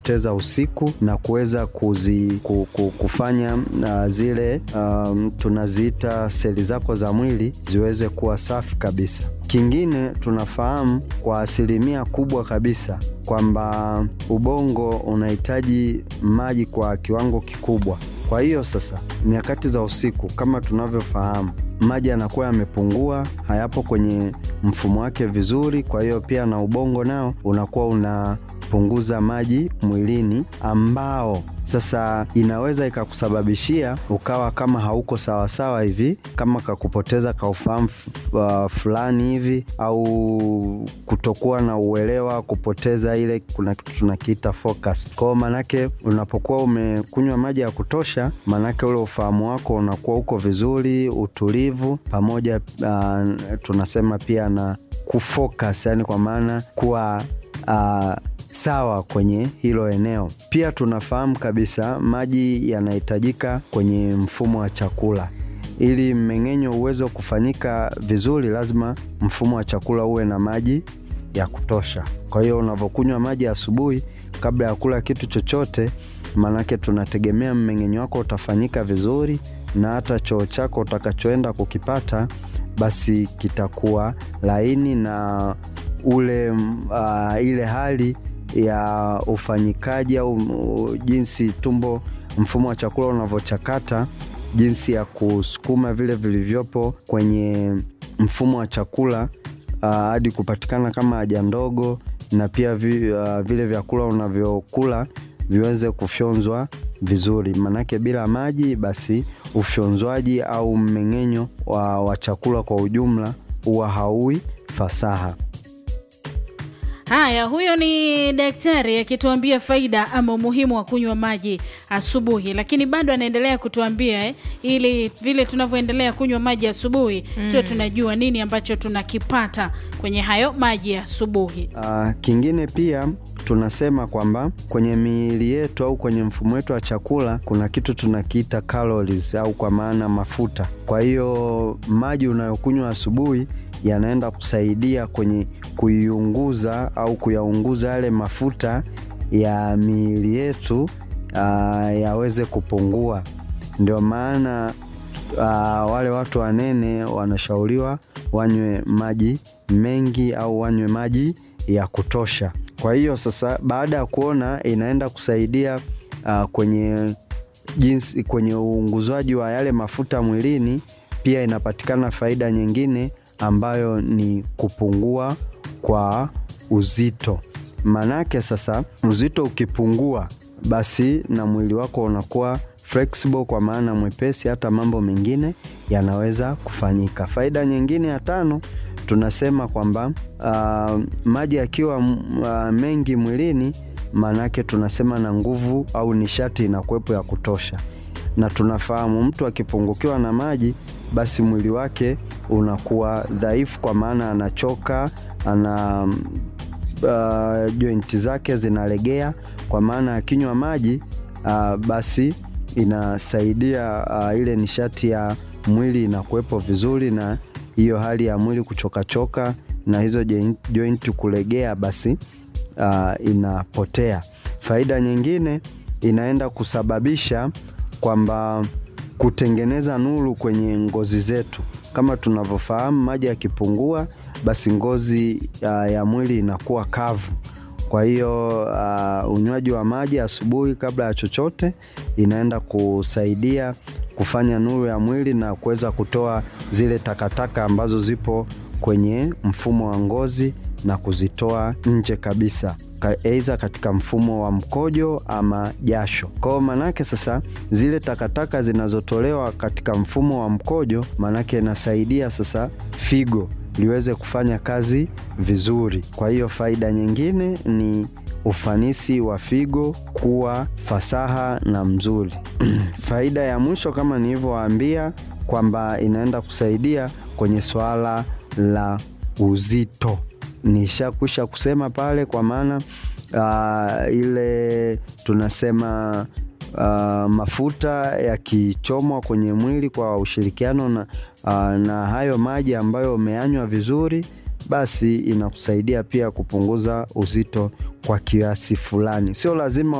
teza usiku na kuweza kuzi, ku, ku, kufanya uh, zile um, tunaziita seli zako za mwili ziweze kuwa safi kabisa. Kingine tunafahamu kwa asilimia kubwa kabisa kwamba ubongo unahitaji maji kwa kiwango kikubwa. Kwa hiyo sasa, nyakati za usiku kama tunavyofahamu, maji yanakuwa yamepungua, hayapo kwenye mfumo wake vizuri. Kwa hiyo pia na ubongo nao unakuwa unapunguza maji mwilini, ambao sasa inaweza ikakusababishia ukawa kama hauko sawasawa hivi, kama kakupoteza kaufahamu uh, fulani hivi, au kutokuwa na uelewa, kupoteza ile, kuna kitu tunakiita focus. Kwao manake unapokuwa umekunywa maji ya kutosha, manake ule ufahamu wako unakuwa uko vizuri, utulivu pamoja, uh, tunasema pia na kufocus, yani kwa maana kuwa uh, sawa kwenye hilo eneo. Pia tunafahamu kabisa maji yanahitajika kwenye mfumo wa chakula. Ili mmeng'enyo uweze kufanyika vizuri, lazima mfumo wa chakula uwe na maji ya kutosha. Kwa hiyo unavyokunywa maji asubuhi kabla ya kula kitu chochote, maanake tunategemea mmeng'enyo wako utafanyika vizuri, na hata choo chako utakachoenda kukipata basi kitakuwa laini na ule uh, ile hali ya ufanyikaji au jinsi tumbo, mfumo wa chakula unavyochakata, jinsi ya kusukuma vile vilivyopo kwenye mfumo wa chakula hadi uh, kupatikana kama haja ndogo, na pia vi, uh, vile vyakula unavyokula viweze kufyonzwa vizuri, manake bila maji basi ufyonzwaji au mmeng'enyo wa, wa chakula kwa ujumla huwa hauwi fasaha. Haya, huyo ni daktari akituambia faida ama umuhimu wa kunywa maji asubuhi, lakini bado anaendelea kutuambia eh, ili vile tunavyoendelea kunywa maji asubuhi mm, tuwe tunajua nini ambacho tunakipata kwenye hayo maji ya asubuhi. Uh, kingine pia tunasema kwamba kwenye miili yetu au kwenye mfumo wetu wa chakula kuna kitu tunakiita calories au kwa maana mafuta. Kwa hiyo maji unayokunywa asubuhi yanaenda kusaidia kwenye kuiunguza au kuyaunguza yale mafuta ya miili yetu uh, yaweze kupungua. Ndio maana uh, wale watu wanene wanashauriwa wanywe maji mengi au wanywe maji ya kutosha. Kwa hiyo sasa, baada ya kuona inaenda kusaidia uh, kwenye jinsi kwenye uunguzwaji wa yale mafuta mwilini, pia inapatikana faida nyingine ambayo ni kupungua kwa uzito. Manake sasa uzito ukipungua, basi na mwili wako unakuwa flexible, kwa maana mwepesi, hata mambo mengine yanaweza kufanyika. Faida nyingine ya tano tunasema kwamba uh, maji yakiwa uh, mengi mwilini, maanake tunasema na nguvu au nishati inakuwepo ya kutosha, na tunafahamu mtu akipungukiwa na maji, basi mwili wake unakuwa dhaifu, kwa maana anachoka, ana uh, jointi zake zinalegea, kwa maana akinywa maji uh, basi inasaidia uh, ile nishati ya mwili inakuwepo vizuri na hiyo hali ya mwili kuchokachoka na hizo jointi kulegea basi uh, inapotea. Faida nyingine inaenda kusababisha kwamba kutengeneza nuru kwenye ngozi zetu. Kama tunavyofahamu, maji yakipungua, basi ngozi uh, ya mwili inakuwa kavu. Kwa hiyo uh, unywaji wa maji asubuhi kabla ya chochote inaenda kusaidia kufanya nuru ya mwili na kuweza kutoa zile takataka ambazo zipo kwenye mfumo wa ngozi na kuzitoa nje kabisa, aidha katika mfumo wa mkojo ama jasho. Kwa hiyo manake sasa zile takataka zinazotolewa katika mfumo wa mkojo, manake inasaidia sasa figo liweze kufanya kazi vizuri. Kwa hiyo faida nyingine ni ufanisi wa figo kuwa fasaha na mzuri. Faida ya mwisho kama nilivyowaambia kwamba inaenda kusaidia kwenye swala la uzito, nishakwisha kusema pale, kwa maana uh, ile tunasema uh, mafuta yakichomwa kwenye mwili kwa ushirikiano na, uh, na hayo maji ambayo umeyanywa vizuri basi inakusaidia pia kupunguza uzito kwa kiasi fulani. Sio lazima